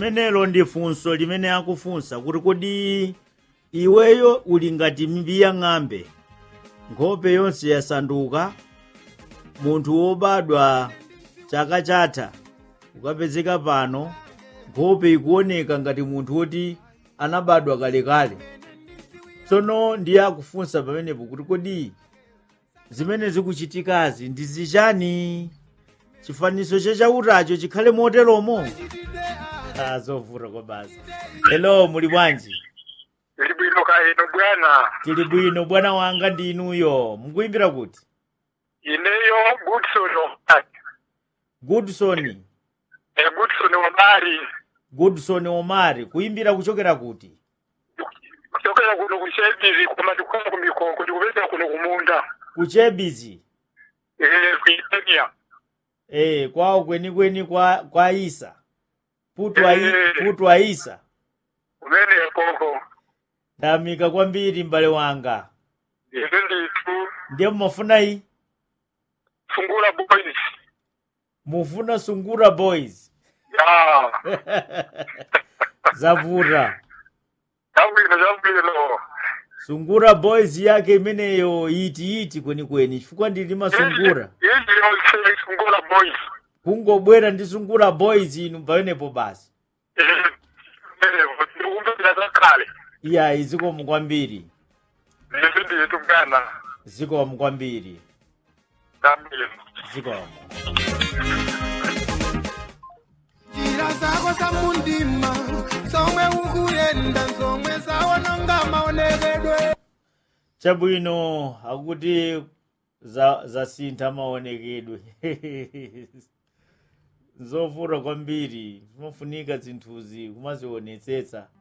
limenelo ndi funso limene akufunsa kuti kodi iweyo uli ngati mbiya ng'ambe nkhope yonse yasanduka munthu wobadwa chaka chatha ukapezeka pano nkhope ikuoneka ngati munthu woti anabadwa kalekale tsono ndiye akufunsa pamenepo kuti kodi zimene zikuchitikazi ndi zichani chifanizo chachautacho chikhale moteromo ah, zovuta kwa basi hello muli bwanji Ili bwino kaino bwana. tili bwino bwana wanga ndi inuyo mukuimbira kuti Ineyo Goodson Omari. goodson Eh, Goodson Omari. goodson omari kuimbira kuchokera kuti Kuchokera kuno kuchebiri koma ndikukhala kumikonko ndikupeza kuno kumunda. kuchebizi Eh, kuitenia. eh, kwawo kwenikweni kwa, kwa isa putu a, Eh. putu a isa Kumene koko. ndamika kwambiri m'bale wanga Izi nditu ndiye mumafuna iyi Sungura Boys. mufuna sungura boys Ya. zavuta Zabwino zabwino. sungura boys yake imeneyo iti iti kwenikweni chifukwa ndili masungura Izi yonse Sungura Boys. kungobwera ndi sungura boys inu pamenepo basi Eh. Eh, ndikumbira zakale. iya zikomo kwambiri Izi nditu bwana. zikomo kwambiri Zabwino. zikomo njira zako zamundima zomwe ukuyenda zomwe zawononga maonekedwe chabwino akuti za zasintha maonekedwe zovuta kwambiri zimafunika zinthuzi kumazionetsetsa